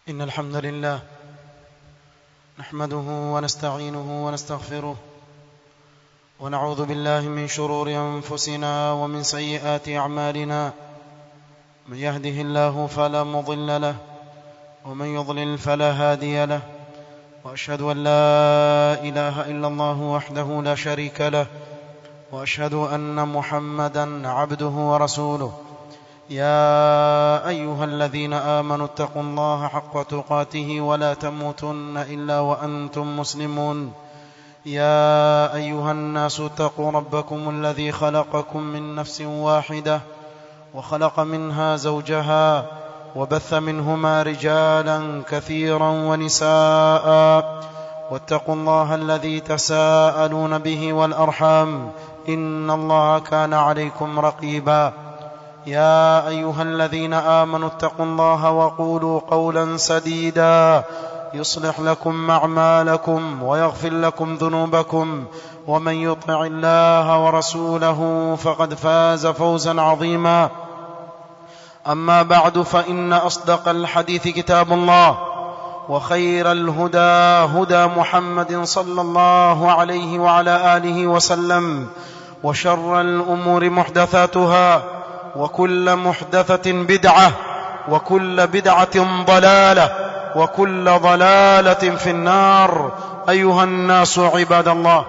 إن الحمد لله نحمده ونستعينه ونستغفره ونعوذ بالله من شرور أنفسنا ومن سيئات أعمالنا من يهده الله فلا مضل له ومن يضلل فلا هادي له وأشهد أن لا إله إلا الله وحده لا شريك له وأشهد أن محمدا عبده ورسوله يا أيها الذين آمنوا اتقوا الله حق تقاته ولا تموتن إلا وأنتم مسلمون يا أيها الناس اتقوا ربكم الذي خلقكم من نفس واحدة وخلق منها زوجها وبث منهما رجالا كثيرا ونساء واتقوا الله الذي تساءلون به والأرحام إن الله كان عليكم رقيبا يا أيها الذين آمنوا اتقوا الله وقولوا قولا سديدا يصلح لكم أعمالكم ويغفر لكم ذنوبكم ومن يطع الله ورسوله فقد فاز فوزا عظيما أما بعد فإن أصدق الحديث كتاب الله وخير الهدى هدى محمد صلى الله عليه وعلى آله وسلم وشر الأمور محدثاتها وكل محدثة بدعة وكل بدعة ضلالة وكل ضلالة في النار أيها الناس عباد الله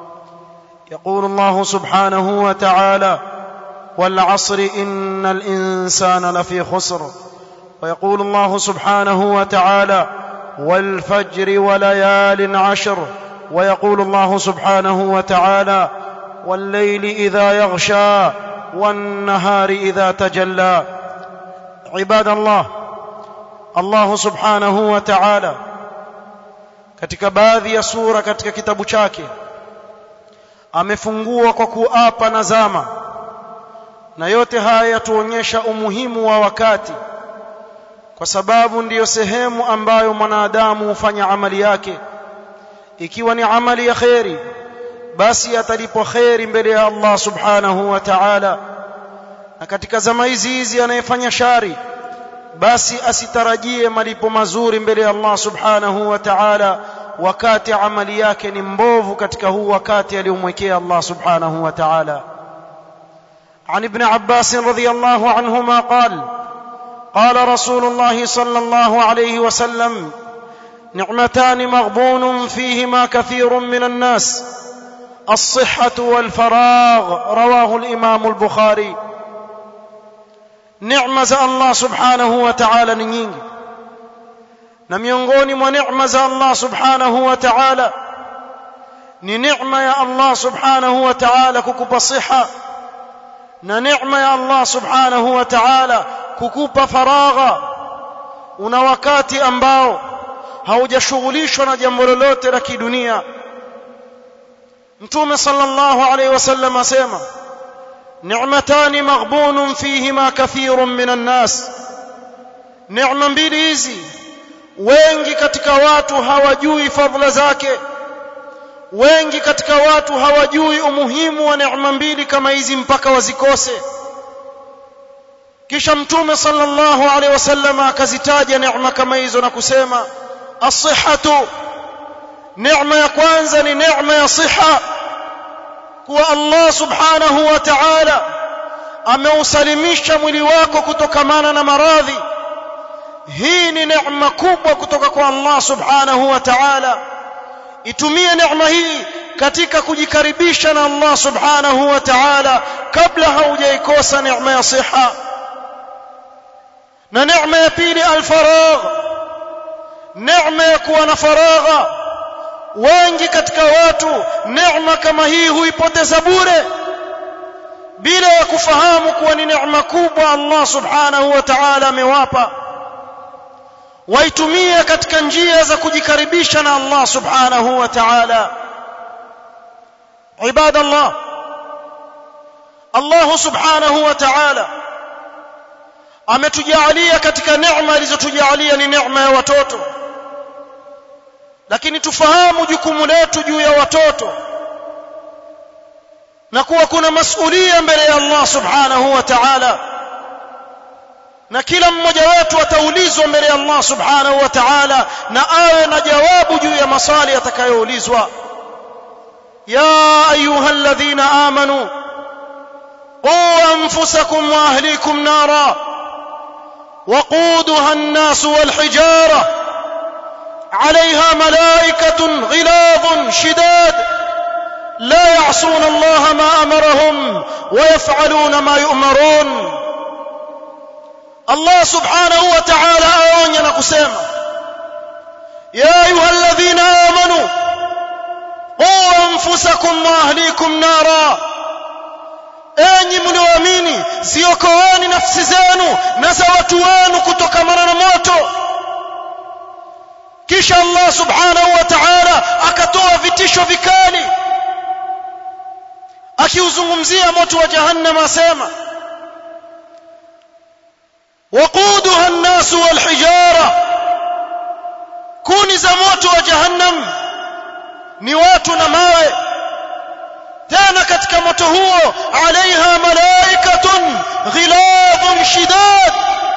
يقول الله سبحانه وتعالى والعصر إن الإنسان لفي خسر ويقول الله سبحانه وتعالى والفجر وليال عشر ويقول الله سبحانه وتعالى والليل إذا يغشى والنهار إذا تجلى عباد الله Allah subhanahu wa ta'ala katika baadhi ya sura katika kitabu chake amefungua kwa kuapa na zama na yote haya yatuonyesha umuhimu wa wakati kwa sababu ndiyo sehemu ambayo mwanadamu hufanya amali yake ikiwa ni amali ya kheri basi atalipwa kheri mbele ya Allah subhanahu wa ta'ala na katika zama hizi hizi anayefanya shari basi asitarajie malipo mazuri mbele ya Allah subhanahu wa ta'ala wakati amali yake ni mbovu katika huu wakati aliyomwekea Allah subhanahu wa ta'ala عن ابن عباس رضي الله عنهما قال قال رسول الله صلى الله عليه وسلم نعمتان مغبون فيهما كثير من الناس الصحة والفراغ رواه الإمام البخاري neema za Allah subhanahu wa ta'ala ni nyingi na miongoni mwa neema za Allah subhanahu wa ta'ala ni neema ya Allah subhanahu wa ta'ala kukupa siha na neema ya Allah subhanahu wa ta'ala kukupa faragha una wakati ambao haujashughulishwa na jambo lolote la kidunia mtume sallallahu alayhi wasallam asema نعمتان مغبون فيهما كثير من الناس neema mbili hizi wengi katika watu hawajui fadhila zake wengi katika watu hawajui umuhimu wa neema mbili kama hizi mpaka wazikose kisha mtume sallallahu alaihi wasallam akazitaja neema kama hizo na kusema as-sihhatu neema ya kwanza ni neema ya siha kuwa Allah subhanahu wa ta'ala ameusalimisha mwili wako kutokamana na maradhi hii ni neema kubwa kutoka kwa Allah subhanahu wa ta'ala itumie neema hii katika kujikaribisha na Allah subhanahu wa ta'ala kabla haujaikosa neema ya siha na neema ya pili alfaragh neema ya kuwa na faragha wengi katika watu neema kama hii huipoteza bure bila ya kufahamu kuwa ni neema kubwa Allah subhanahu wa ta'ala amewapa waitumie katika njia za kujikaribisha na Allah subhanahu wa ta'ala ibada Allah Allah subhanahu wa ta'ala ametujalia katika neema alizotujalia ni neema ya watoto lakini tufahamu jukumu letu juu ya watoto na kuwa kuna masulia mbele ya Allah subhanahu wa ta'ala na kila mmoja wetu ataulizwa mbele ya Allah subhanahu wa ta'ala na awe na jawabu juu ya maswali atakayoulizwa ya ayuha alladhina amanu qu anfusakum wa ahlikum nara وقودها الناس والحجاره عليها ملائكه غلاظ شداد لا يعصون الله ما امرهم ويفعلون ما يؤمرون الله سبحانه وتعالى aonya na kusema ya ayuha alladhina amanu qu anfusakum wa ahlikum nara enyi mlioamini ziokoeni nafsi zenu na za watu wenu kutokamana na moto kisha Allah subhanahu wa ta'ala akatoa vitisho vikali akiuzungumzia moto wa jahannam asema waquduha an-nas wal-hijara kuni za moto wa jahannam ni watu na mawe tena katika moto huo alaiha malaikatun ghiladun shidad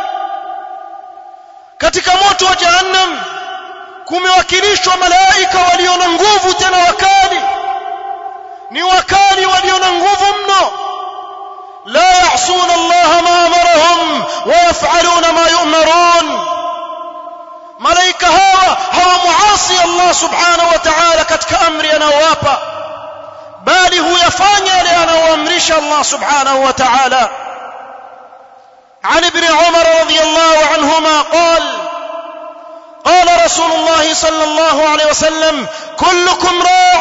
katika moto wa jahannam kumewakilishwa malaika walio na nguvu tena wakali ni wakali walio na nguvu mno la ya'suna Allah ma amarahum wa yaf'aluna ma yu'marun malaika hawa hawamuasi Allah subhanahu wa ta'ala katika amri anayowapa bali huyafanya yale anayoamrisha Allah subhanahu wa ta'ala عن ابن عمر رضي الله عنهما قال قال رسول الله صلى الله عليه وسلم كلكم راع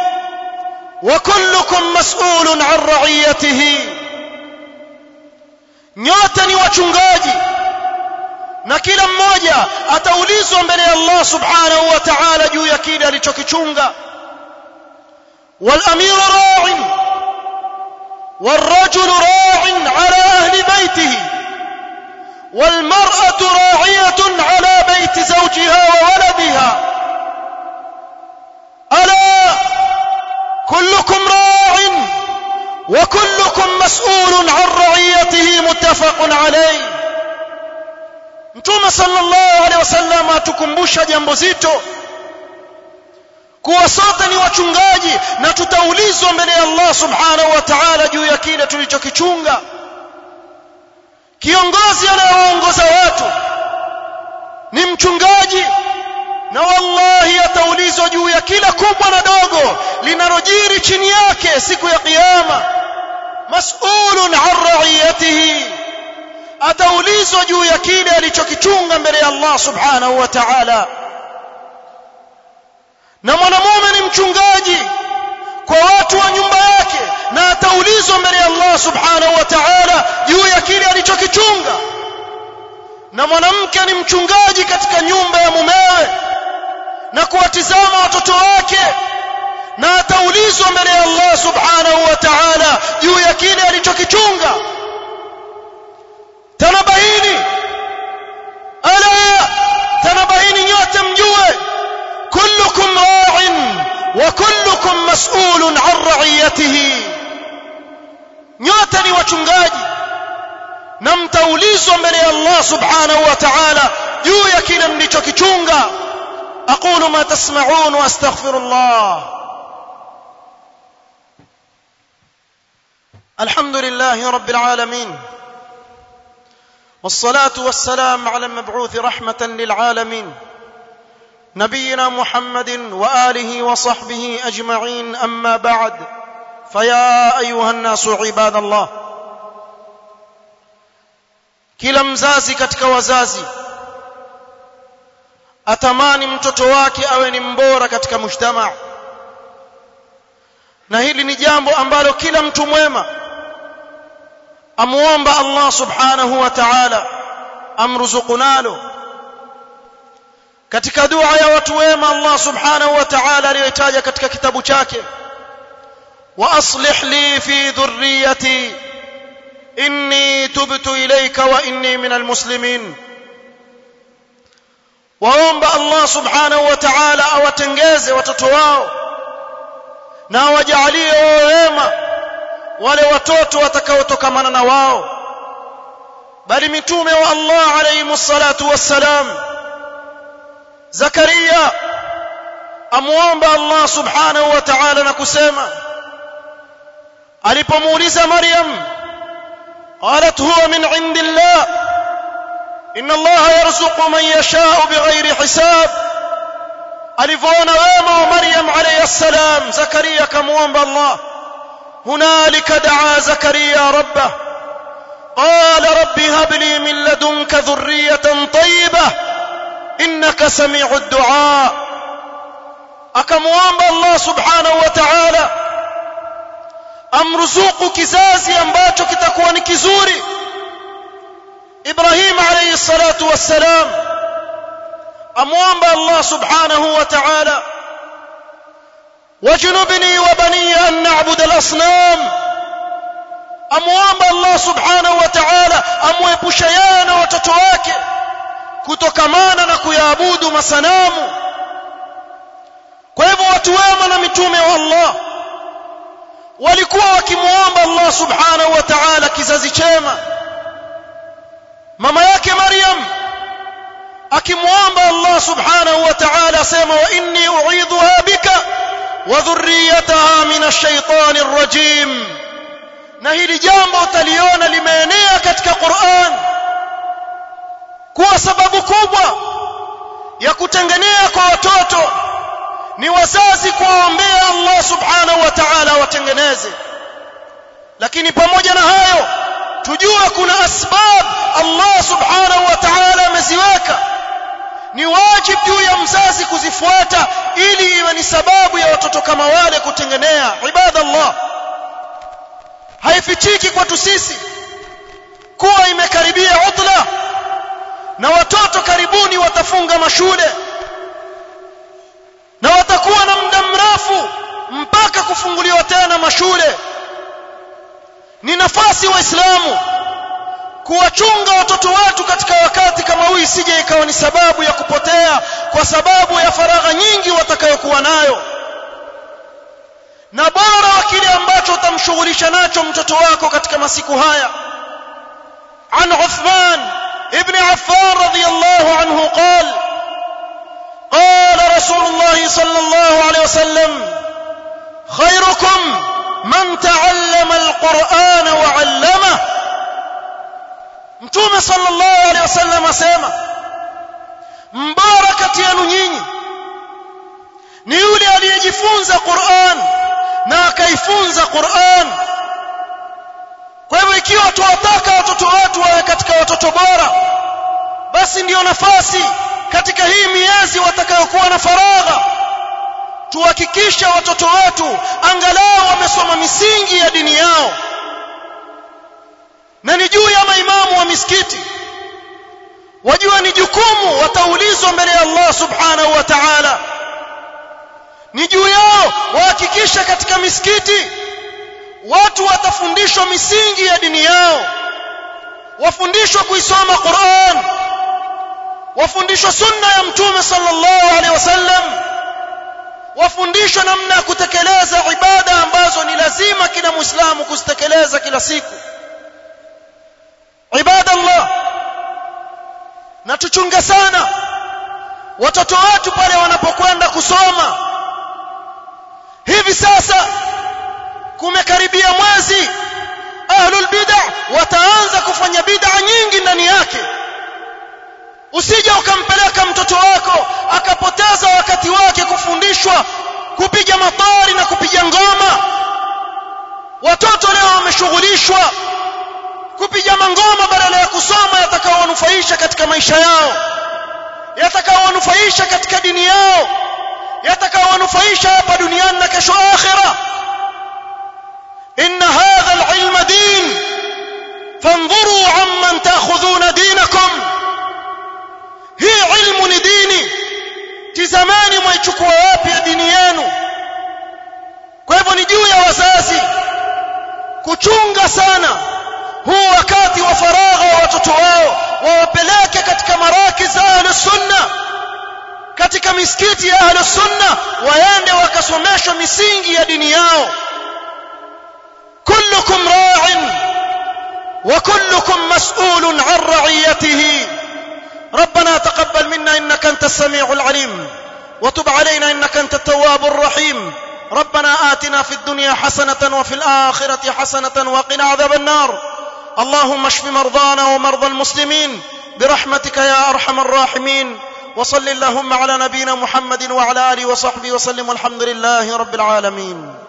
وكلكم مسؤول عن رعيته nyote ni wachungaji na kila mmoja ataulizwa mbele ya Allah subhanahu wa ta'ala juu ya kile alichokichunga والامير راع والرجل راع على اهل بيته والمراه راعيه على بيت زوجها وولدها الا كلكم راع وكلكم مسؤول عن رعيته متفق عليه mtume sallallahu alaihi wasallam atukumbusha jambo zito kuwa sote ni wachungaji na tutaulizwa mbele ya Allah subhanahu wa ta'ala juu ya kile tulichokichunga kiongozi anayewaongoza watu ni mchungaji na wallahi ataulizwa juu ya kila kubwa na dogo linalojiri chini yake siku ya kiyama mas'ulun an ra'iyatihi ataulizwa juu ya kile alichokichunga mbele ya Allah subhanahu wa ta'ala na mwanamume ni mchungaji kwa watu wa nyumba yake na ataulizwa mbele ya Allah subhanahu wa ta'ala juu ya kile alichokichunga na mwanamke ni mchungaji katika nyumba ya mumewe na kuwatizama watoto wake na ataulizwa mbele ya Allah subhanahu wa ta'ala juu ya kile alichokichunga tanabaini ala tanabaini nyote mjue كلكم راع وكلكم مسؤول عن رعيته nyote ni wachungaji na mtaulizwa mbele ya Allah subhanahu wa ta'ala juu ya kile mlichokichunga aqulu ma tasma'un wa astaghfirullah alhamdulillahi rabbil alamin والصلاه والسلام على المبعوث رحمه للعالمين نبينا محمد واله وصحبه اجمعين اما بعد فيا ايها الناس عباد الله kila mzazi katika wazazi atamani mtoto wake awe ni mbora katika mujtamaa na hili ni jambo ambalo kila mtu mwema amuomba Allah subhanahu wa ta'ala amruzuku nalo katika dua ya watu wema Allah subhanahu wa ta'ala aliyoitaja katika kitabu chake wa aslih li fi dhurriyyati inni tubtu ilayka wa inni minal muslimin waomba Allah subhanahu wa ta'ala awatengeze watoto wao na awajalie wema wale watoto watakaotokamana na wao bali mitume wa Allah alayhi salatu wassalam Zakaria amuomba Allah subhanahu wa ta'ala na kusema alipomuuliza Maryam qalat huwa min indillah inna Allah yarzuqu man yasha'u bighairi hisab alivyoona wema wa Maryam alayhi salam Zakaria kamuomba Allah hunalika daa Zakaria rabbah قال رب هب لي من لدنك ذرية طيبة إنك سميع الدعاء أكموامب الله سبحانه وتعالى amruzuku kizazi ambacho kitakuwa ni kizuri Ibrahim alayhi salatu wassalam amwomba Allah subhanahu wa ta'ala wajnubni wa bani an na'budu al-asnam amwomba Allah subhanahu wa ta'ala amwepushe yeye na watoto wake kutokamana na kuyaabudu masanamu kwa hivyo watu wema na mitume wa Allah walikuwa wakimwomba Allah subhanahu wa ta'ala kizazi chema mama yake Maryam akimwomba Allah subhanahu wa ta'ala asema wa inni u'idhuha bika wa dhurriyyataha min ash-shaytani ar-rajim na hili jambo utaliona limeenea katika Qur'an kuwa sababu kubwa ya kutengenea kwa watoto ni wazazi kuwaombea Allah subhanahu wa ta'ala watengeneze lakini pamoja na hayo tujue kuna asbab Allah subhanahu wa ta'ala ameziweka ni wajibu juu ya mzazi kuzifuata ili iwe ni sababu ya watoto kama wale kutengenea ibadallah haifichiki kwetu sisi kuwa imekaribia utla na watoto karibuni watafunga mashule na watakuwa na muda mrefu mpaka kufunguliwa tena mashule ni nafasi waislamu kuwachunga watoto wetu katika wakati kama huu isije ikawa ni sababu ya kupotea kwa sababu ya faragha nyingi watakayokuwa nayo na bora wa kile ambacho utamshughulisha nacho mtoto wako katika masiku haya an Uthman ibn Affan radiyallahu anhu qala قال رسول الله صلى الله عليه وسلم خيركم من تعلم القرآن وعلمه mtume sallallahu alaihi wasallam asema mbora kati yenu nyinyi ni yule aliyejifunza Qur'an na akaifunza Qur'an kwa hivyo ikiwa tuwataka watoto wetu wawe katika watoto bora basi ndiyo nafasi katika hii miezi watakayokuwa na faragha tuhakikishe watoto wetu angalau wamesoma misingi ya dini yao na ni juu ya maimamu wa misikiti wajua ni jukumu wataulizwa mbele ya Allah subhanahu wa ta'ala ni juu yao wahakikishe katika misikiti watu watafundishwa misingi ya dini yao wafundishwa kuisoma Qur'an wafundishwa sunna ya mtume sallallahu alaihi wasallam wafundishwa namna ya kutekeleza ibada ambazo ni lazima kila muislamu kuzitekeleza kila siku ibada Allah na tuchunge sana watoto wetu pale wanapokwenda kusoma hivi sasa kumekaribia mwezi ahlul bid'ah wataanza kufanya bid'a nyingi ndani yake usije ukampeleka mtoto wako akapoteza wakati wake kufundishwa kupiga matari na kupiga ngoma watoto leo wameshughulishwa kupiga mangoma badala ya kusoma yatakaowanufaisha katika maisha yao yatakaowanufaisha katika dini yao yatakaowanufaisha hapa duniani na kesho akhira inna hadha alilma din fanzuru amman ta'khudhuna dinakum hii ilmu ni dini tizamani mwaichukua wapi ya dini yenu kwa hivyo ni juu ya wazazi kuchunga sana huu wakati wa faragha wa watoto wao wawapeleke katika marakiz ahli sunna katika misikiti ya ahli sunna waende wakasomeshwa misingi ya dini yao kullukum ra'in وكلكم مسؤول عن رعيته ربنا تقبل منا انك انت السميع العليم وتب علينا انك انت التواب الرحيم ربنا آتنا في الدنيا حسنة وفي الآخرة حسنة وقنا عذاب النار اللهم اشف مرضانا ومرضى المسلمين برحمتك يا أرحم الراحمين وصل اللهم على نبينا محمد وعلى آله وصحبه وسلم والحمد لله رب العالمين